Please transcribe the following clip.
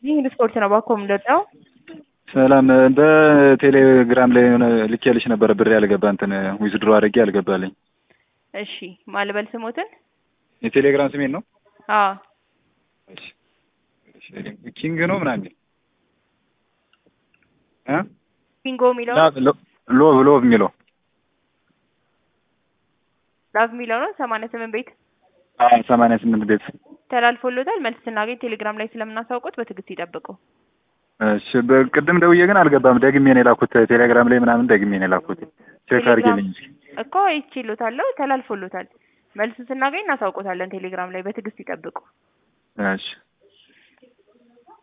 ይህ ስፖርት ነው ባኮ የምንወጣው ሰላም በቴሌግራም ላይ የሆነ ልኬልሽ ነበረ ብር ያልገባ እንትን ዊዝድሮ አድርጌ ያልገባልኝ። እሺ ማልበል ስሞትን የቴሌግራም ስሜን ነው አዎ እሺ ኪንግ ነው ምናምን የሚል እ ኪንጎ የሚለው ሎ ሎ የሚለው ላቭ የሚለው ነው ሰማንያ ስምንት ቤት ሰማንያ ስምንት ቤት ተላልፎሎታል። መልስ ስናገኝ ቴሌግራም ላይ ስለምናሳውቁት በትዕግስት ይጠብቁ። እሺ በቅድም ደውዬ ግን አልገባም። ደግሜ ነው የላኩት ቴሌግራም ላይ ምናምን ደግሜ ነው የላኩት። ቼክ አድርጌልኝ እስኪ እኮ ይችሎታለሁ ተላልፎሎታል። መልስ ስናገኝ እናሳውቆታለን። ቴሌግራም ላይ በትዕግስት ይጠብቁ። እሺ